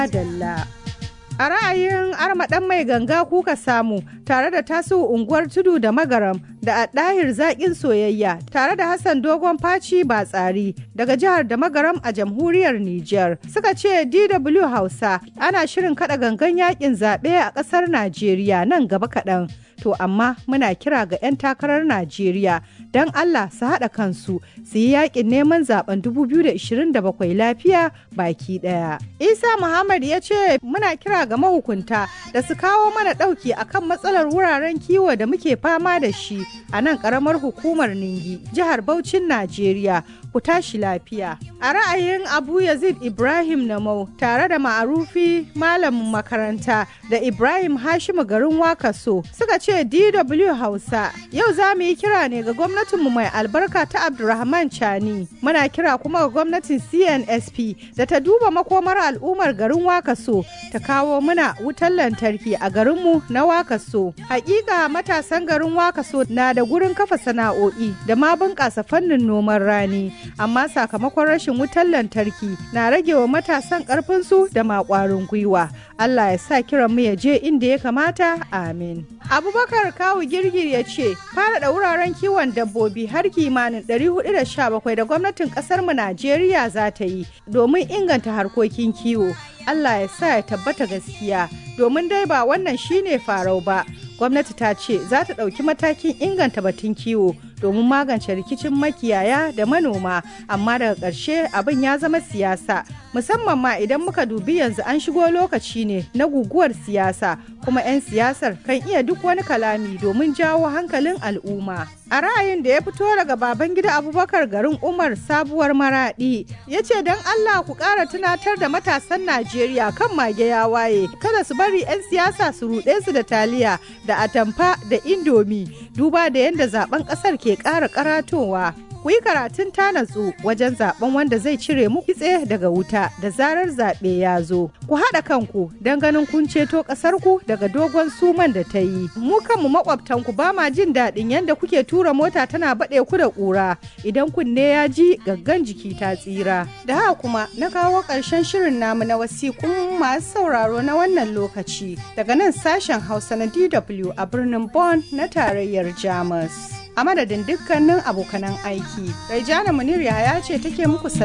Dalla. A ra'ayin armaɗan mai ganga kuka samu tare da tasu unguwar tudu da magaram da a ɗahir zaƙin soyayya tare da Hassan dogon faci ba tsari daga jihar da magaram a jamhuriyar Nijar. Suka ce DW Hausa ana shirin kaɗa gangan yaƙin zaɓe a ƙasar Najeriya nan gaba kaɗan. To amma muna kira ga 'yan takarar Najeriya don Allah su haɗa kansu su yi yaƙin neman zaben 2027 lafiya baki ɗaya. Isa Muhammad ya ce muna kira ga mahukunta da su kawo mana ɗauki akan matsalar wuraren kiwo da muke fama da shi a nan ƙaramar hukumar Ningi, jihar Bauchin Najeriya. Ku tashi lafiya. A ra'ayin Abu Yazid Ibrahim Namau tare da ma'arufi malamin makaranta da Ibrahim Hashimu garin Wakaso suka ce DW Hausa yau za mu yi kira ne ga gwamnatinmu mai albarka ta Abdulrahman Chani. Muna kira kuma ga gwamnatin CNSP da ta duba makomar al'ummar garin Wakaso ta kawo muna wutar lantarki a garinmu na Wakaso. Hakika matasan garin Wakaso na da gurin kafa sana'o'i da ma bunƙasa fannin noman rani. Amma sakamakon rashin wutar lantarki na rage wa matasan ƙarfinsu da maƙwarin gwiwa. Allah ya sa kiran mu ya je inda ya kamata. Amin. Abubakar Kawu Girgir ya ce, fara da wuraren kiwon dabbobi har kimanin 417 da gwamnatin ƙasar mu Najeriya za ta yi domin inganta harkokin kiwo. Allah ya sa ya tabbata gaskiya domin dai ba wannan shine farau ba. Gwamnati ta ce za ta ɗauki matakin inganta batun kiwo domin magance rikicin makiyaya da manoma amma daga ƙarshe abin ya zama siyasa musamman ma idan muka dubi yanzu an shigo lokaci ne na guguwar siyasa kuma 'yan siyasar kan iya duk wani kalami domin jawo hankalin al'umma a ra'ayin da ya fito daga baban gida abubakar garin umar sabuwar maradi ya ce don allah ku ƙara tunatar da matasan najeriya kan mage ya waye kada su bari 'yan siyasa su ruɗe su da taliya da atamfa da indomi duba da yadda zaben ƙasar ke ƙara karatowa ku yi karatun tanatsu wajen zaben wanda zai cire mu kitse daga wuta da zarar zaɓe ya zo ku haɗa kanku don ganin kun ceto ƙasarku daga dogon suman da ta yi mu kanmu makwabtanku ba ma jin daɗin yadda kuke tura mota tana baɗe ku da ƙura idan kunne ya ji gaggan jiki ta tsira da haka kuma na kawo ƙarshen shirin namu na wasiƙun masu sauraro na wannan lokaci daga nan sashen hausa na dw a birnin Bonn na tarayyar jamus a madadin dukkanin abokanan aiki. Raijana Munir ya ce take muku